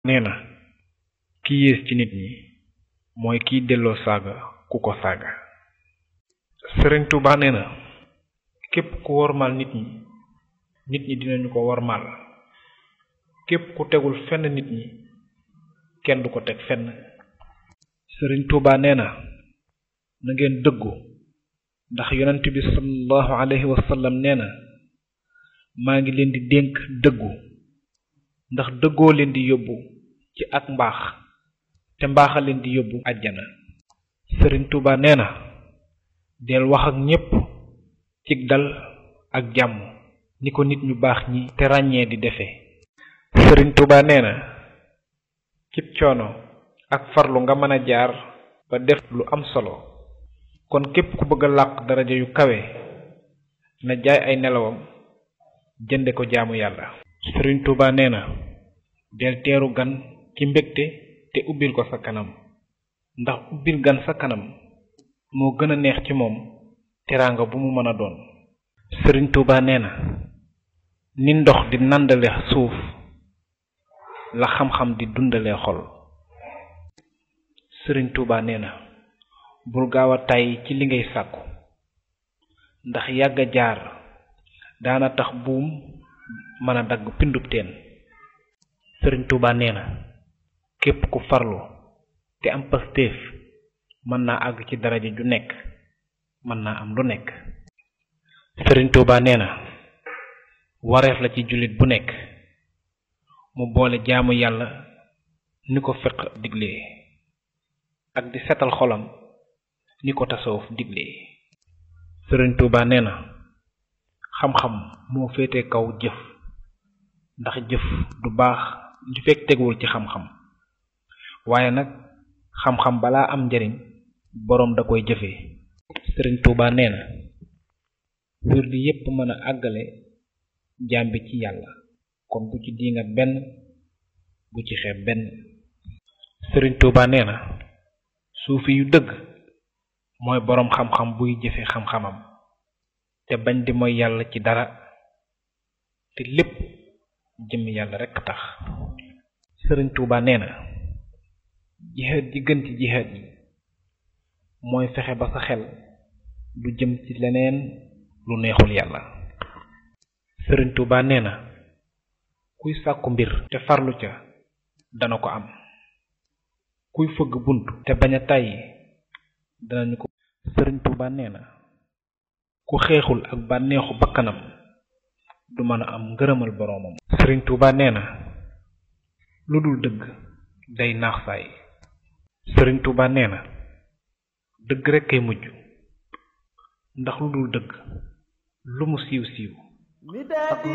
nee na ki yées ci nit ñi mooy kiy delloo saaga ku ko saaga sëriñ Tuuba nee na képp ku wormaal nit ñi nit ñi dinañu ko wormaal képp ku tegul fenn nit ñi kenn du ko teg fenn sëriñ Tuuba nee na na ngeen dëggu ndax yonent bi sallallahu alayhi wa sallam nee na maa ngi leen di dénk dëggu ndax dëggoo leen di yóbbu ci ak mbaax te mbaaxa leen di yóbbu àjjana sëriñ Tuuba nee na del wax ak ñépp cig dal ak jàmm ni ko nit ñu baax ñi te ràññee di defee sëriñ Tuuba nee na cib coono ak farlu nga mën a jaar ba def lu am solo kon képp ku bëgg a làq daraja yu kawe na jaay ay nelawam jënde ko jaamu yàlla sëriñ Tuuba nee na del teeru gan ci mbégte te ubbil ko sa kanam ndax ubbil gan sa kanam moo gën a neex ci moom teraanga bu mu mën a doon sëriñ Tuuba nee na ni ndox di nàndale suuf la xam-xam di dundale xol sëriñ Tuuba nee na bul gaaw a tàyyi ci li ngay sàkku ndax yàgg a jaar daana tax buum mën a dagg pindub teen sëriñ Tuuba nee na képp ku farlu te am pastéef mën naa àgg ci daraja ju nekk mën naa am lu nekk sëriñ Tuuba nee na wareef la ci jullit bu nekk mu boole jaamu yàlla ni ko fiq diglee ak di setal xolam ni ko tasawuf diglee sëriñ Tuuba nee na xam-xam moo féete kaw jëf ndax jëf du baax li fekk teguwul ci xam-xam waaye nag xam-xam balaa am njariñ boroom da koy jëfee sëriñ Tuuba nee na wirdi yépp mën a àggale jaam bi ci yàlla kon bu ci diingat benn bu ci xeeb benn sëriñ Tuuba nee na suufi yu dëgg mooy boroom xam-xam buy jëfe xam-xamam te bañ di mooy yàlla ci dara te lépp jëm yàlla rekk tax sëriñ Tuuba nee na jihaad ji gën ci jihaad yi mooy fexe ba sa xel du jëm ci leneen lu neexul yàlla sëriñ Tuuba nee na kuy sàkku mbir te farlu ca dana ko am kuy fëgg bunt te bañ a tàyyi danañu ko sëriñ Tuuba nee na ku xeexul ak bànneexu bakkanam du mën a am ngërëmal boroomam sëriñ Tuuba nee na lu dul dëgg day naax saay sëriñ Tuuba nee na dëgg rekk kay mujj ndax lu dul dëgg lu mu siiw siiw